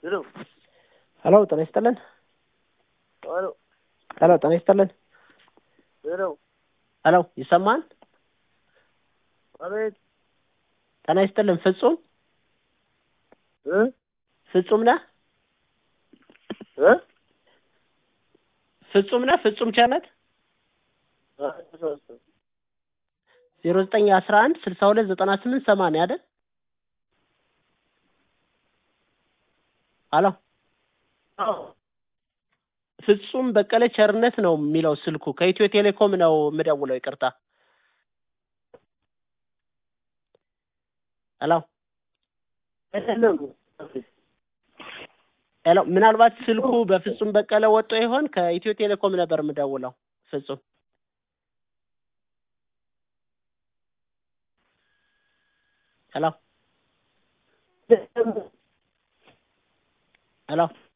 ሄሎ ሄሎ ጤና ይስጥልን። ሄሎ ሄሎ ጤና ይስጥልን። ሄሎ ሄሎ ይሰማል? አቤት ጤና ይስጥልን። ፍጹም እ ፍጹም ነህ? እ ፍጹም ነህ? ፍጹም ቸርነት ዜሮ ዘጠኝ አስራ አንድ ስልሳ ሁለት ዘጠና ስምንት ሰማንያ አይደል? ሄሎ ፍጹም በቀለ ቸርነት ነው የሚለው ስልኩ። ከኢትዮ ቴሌኮም ነው የምደውለው። ይቅርታ። ሄሎ አይደለም ሄሎ፣ ምናልባት ስልኩ በፍጹም በቀለ ወጥቶ ይሆን? ከኢትዮ ቴሌኮም ነበር የምደውለው። ፍጹም ሄሎ ሄሎ